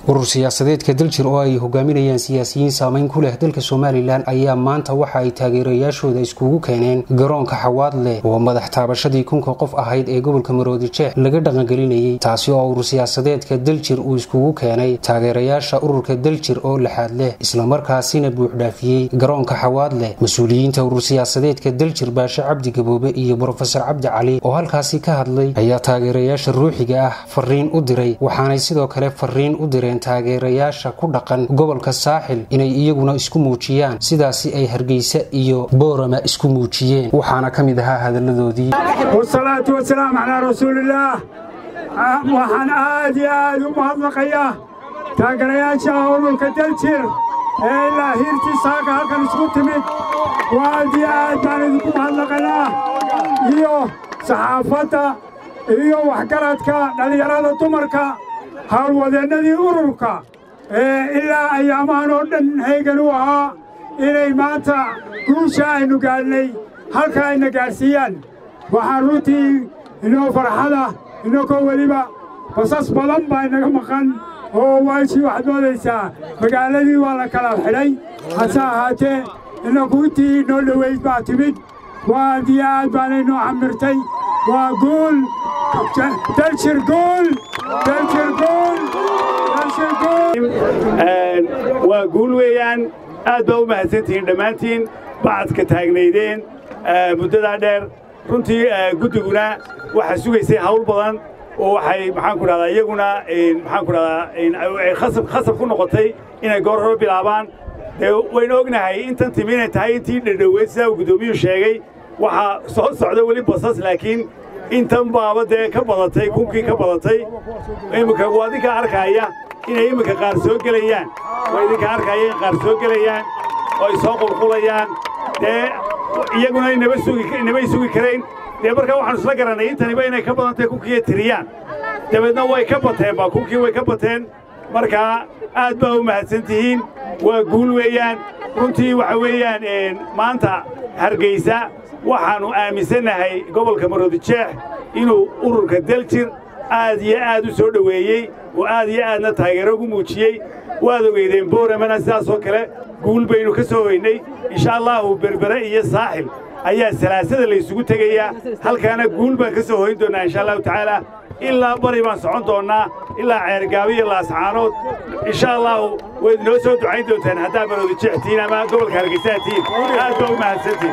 urur siyaasadeedka daljir oo ay hogaaminayaan siyaasiyiin saameyn ku leh dalka somalilan ayaa maanta waxa ay taageerayaashooda iskugu keeneen garoonka xawaadleh oo madax taabashadii kunka qof ahayd ee gobolka maroodijeex laga dhaqangelinayey taasi oo urur siyaasadeedka daljir uu iskugu keenay taageerayaasha ururka daljir oo laxaad leh islamarkaasina buuxdhaafiyey garoonka xawaadleh mas-uuliyiinta urur siyaasadeedka daljir baashe cabdi gaboobe iyo brofesor cabdi cali oo halkaasi ka hadlay ayaa taageerayaasha ruuxiga ah fariin u diray waxaanay sidoo kale fariin u direen taageerayaasha ku dhaqan gobolka saaxil inay iyaguna isku muujiyaan sidaasi ay hargeysa iyo boorama isku muujiyeen waxaana ka mid ahaa hadalladoodii wasalaatu wasalaamu calaa rasuulillaah waxaan aad iyo aad u mahadnaqayaa taageerayaasha ururka daljir ee ilaa hiirtii saaka halkan isku timid aad iyo aad baan idinku mahadnaqaynaa iyo saxaafadda iyo waxgaradka dhallinyarada dumarka hawlwadeennadii ururka ee ilaa ayaamahan oo dhan haygan u ahaa inay maanta guusha aynu gaadhnay halka ayna gaadhsiiyaan waxaan runtii inoo farxada inakoo weliba basas badan baa inaga maqan oo waashii waxaad moodaysaa magaaladii waa la kala xidhay hase ahaatee inaku intii inoo dhoweyd baa timid waad iyo aad baanay noo camirtay waa guul daljir guul waa guul weeyaan aad baa u mahadsantihiin dhammaantiin bacadka taagnaydeen muddadaa dheer runtii guddiguna waxaa sugaysay hawl badan oo waxay maxaanku dhahdaa iyaguna maxaanku dhahdaa khasab ku noqotay inay goor hore bilaabaan dee waynu ognahay intan timi inay tahay intii dhadhoweyd sidaa uu guddoomiyuu sheegay waxaa soo socda weli basas laakiin intan baaba dee ka badatay kunkii ka badatay imminka waa idinka arkaaya inay imminka qaar soo gelayaan waa idinka arkaaya in qaar soo gelayaan oo ay soo qulqulayaan dee iyaguna inamay sugi karayn dee markaa waxaanu isla garannay intaniba inay ka badan tahay kunkiiya tiriyaan dabeedna way ka bateen ba kunkii way ka bateen markaa aad baa u mahadsan tihiin waa guul weeyaan runtii waxa weeyaan maanta hargaysa waxaannu aaminsannahay gobolka maroodijeex inuu ururka daljir aad iyo aad u soo dhoweeyey oo aad iyo aadna taageero ugu muujiyey waad ogeydeen booramana sidaasoo kale guul baynu ka soo hoynay insha allaahu berbere iyo saaxil ayaa salaasada laysugu tegayaa halkaana guul baan ka soo hoyn doonnaa insha allahu tacaala ilaa bari baan socon doonnaa ilaa ceergaabi iyo laascaanood insha allaahu wayd noo soo ducayn doontaan haddaa maroodijeextiin ama gobolka hargeysatiin aad baa u mahadsantiin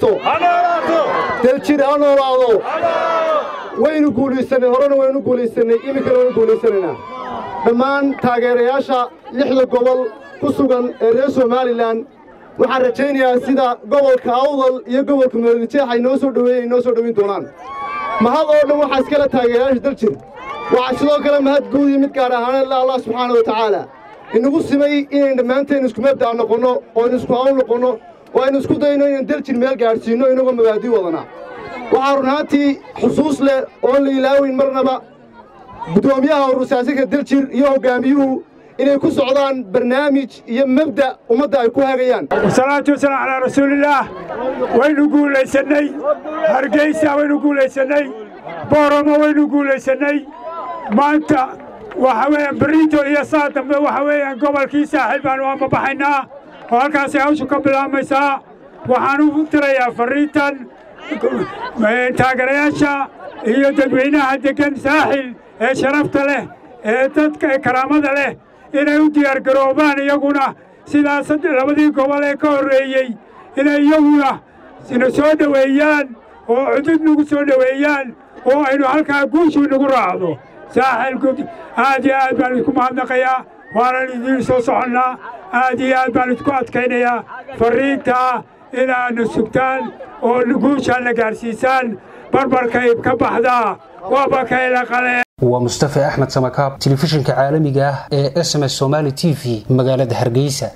daljir ha noolaado waynu guulaysannay horena waynu guulaysannay iminkana waynu guulaysanaynaa dhammaan taageerayaasha lixda gobol ku sugan ee reer somalilan waxaan rajaynayaa sida gobolka awdal iyo gobolka maroodijeex ay noo soo dhoweeyen ay noo soo dhowayn doonaan mahad oo dhan waxaa iskale taageerayaasha daljir waxaa sidoo kale mahad guud iyo mid gaar ahaaneed la allah subxaana wa tacaala inagu simay inayn dhammaanteen isku mabda'a noqonno oo aynu isku hawl noqonno oo aynu isku dayno inaan daljir meel gaadhsiinno inagoo mabaadii wadana waxaa runaantii xusuus leh oon la ilaaweyn marnaba guddoomiyaha urursaasika daljir iyo hoggaamiyuhu inay ku socdaan barnaamij iyo mabda' ummadda ay ku hagayaan wasalaatu wasalaam calaa rasuulillaah waynu guulaysannay hargeysa waynu guulaysannay booramo waynu guulaysannay maanta waxa weeyaan berito iyo saa dambe waxa weeyaan gobolkii saaxiil baanu amabaxaynaa oo halkaasay hawshu ka bilaabmaysaa waxaan u tirayaa farriintan taageerayaasha iyo dadweynaha deggan saaxil ee sharafta leh ee dadka karaamada leh inay u diyaargaroobaan iyaguna sidaas labadii gobol ee ka horreeyey inay iyaguna sina soo dhoweeyaan oo cudud nagu soo dhoweeyaan oo aynu halkaa guushuu nagu raacdo saaxil aad iyo aad baan idinku mahadnaqayaa waanan idiin soo soconnaa aad iyo aad baan idinku adkaynayaa farriintaa inaadna sugtaan oo guushaanna gaadhsiisaan barbarkay ka baxdaa waabakayla qaleen waa mustafa axmed samakaab telefishinka caalamiga ah ee s m s somaali t v magaalada hargeysa